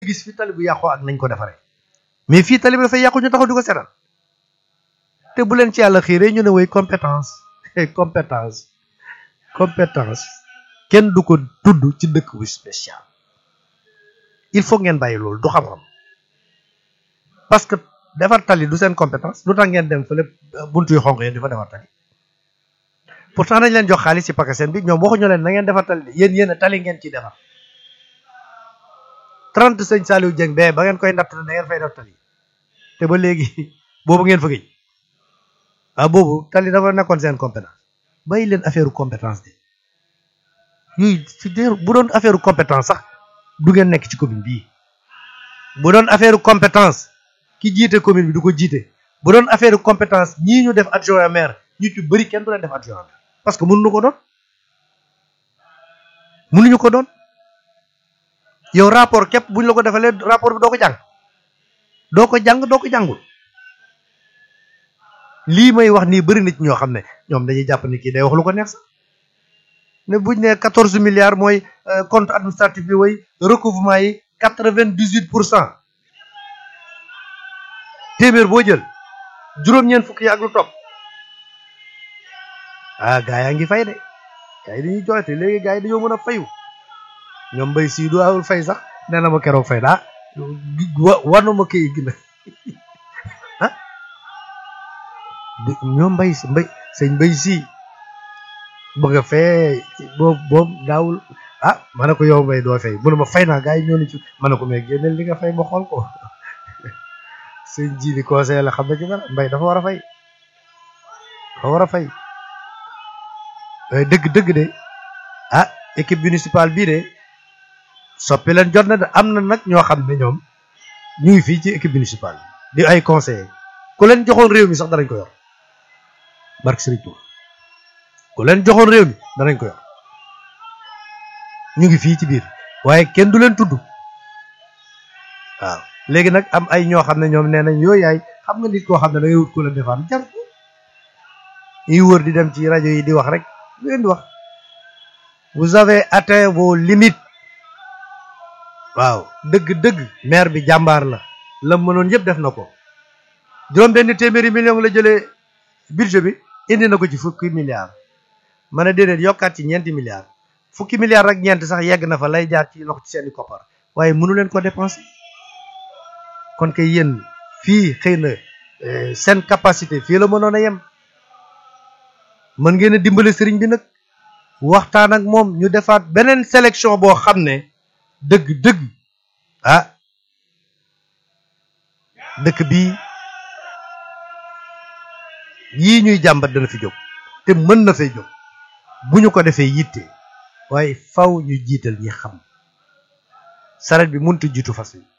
gis fi tali bu yàqoo ak nañ ko defaree mais fii tali bi dafay yàqu ñu taxaw di ko seetal te bu leen ci yàlla xiiree ñu ne woy compétence compétence compétence kenn du ko tudd ci dëkk bu spécial il faut ngeen bàyyi loolu du xam-xam parce que defar tali du seen compétence lu tax ngeen dem fële buntu yu xonq yéen di fa defar tali pourtant dañ leen jox xaalis ci pakaseen bi ñoom waxuñu leen na ngeen defar tali de yéen yéen a tali ngeen ciy defar trente sëñ Saliou Dieng bee ba ngeen koy natt da ngeen fay def tali te ba léegi boobu ngeen fa gëj ah boobu tali dafa nekkoon seen compétence bàyyi leen affaire compétence de yooyu ci bu doon affaire compétence sax du ngeen nekk ci commune bii bu doon affaire compétence ki jiite commune bi du ko jiite bu doon affaire compétence ñii ñu def adjoint maire ñu ci bëri kenn du leen def adjoint maire parce que mënuñu ko doon mënuñu ko doon yow rapport képp buñ la ko defalee rapport bi doo ko jàng doo ko jàng doo ko jàngul lii may wax nii bëri na ci ñoo xam ne ñoom dañuy jàpp ni kii day wax lu ko neex sax ne buñ ne quatorze milliards mooy compte administratif bi way recouvrement yi quatre vingt dix huit pour cent téeméer boo jël juróom-ñeent fukk yi ak lu topp ah gaa yaa ngi fay de gaa yi dañuy joxe te léegi gaa yi dañoo mën a fayu ñoom mbay sii du awul fay sax nee na ma keroog fay daa war na ma kii gi na ah ñoom mbay si mbay sëñ mbay sii bëgg a fee boobu boobu daawul ah ma ne ko yow mbay doo fay mënu ma fay naa gaa yi ñoo ni ci ma ne ko mais génneel li nga fay ma xool ko sëñ ji ni conseil la xam na ci dara mbay dafa war a fay dafa war a fay dëgg dëgg de ah équipe municipale bii de soppi leen jot na de am na nag ñoo xam ne ñoom ñu ngi fii ci équipe municipale di ay conseillers ku leen joxoon réew mi sax danañ ko yor barke Serigne Touba ku leen joxoon réew mi danañ ko yor ñu ngi fii ci biir waaye kenn du leen tudd waaw léegi nag am ay ñoo xam ne ñoom nee nañ yooyu yaay xam nga nit koo xam ne da ngay wut ku la defaan jar yi wër di dem ci rajo yi di wax rek lu leen di wax vous avez atteint vos limites waaw dëgg-dëgg maire bi jàmbaar la la mënoon yëpp def na ko juróom benn téeméeri million la jëlee budget bi indi na ko ci fukki milliards ma ne déedéet yokkaat ci ñeenti milliards fukki milliards ak ñeent sax yegg na fa lay jaar ci loxo ci seeni koppar waaye mënu leen ko dépenser kon kay yéen fii xëy na seen capacité fii la mënoon a yem mën ngeen a dimbale sëriñ bi nag waxtaan ak moom ñu defaat beneen sélection boo xam ne dëgg-dëgg ah dëkk bii yii ñuy jàmbat dana fi jóg te mën na fay jóg bu ñu ko defee yitte waaye faw ñu jiital ñi xam saret bi mënut jiitu fas yi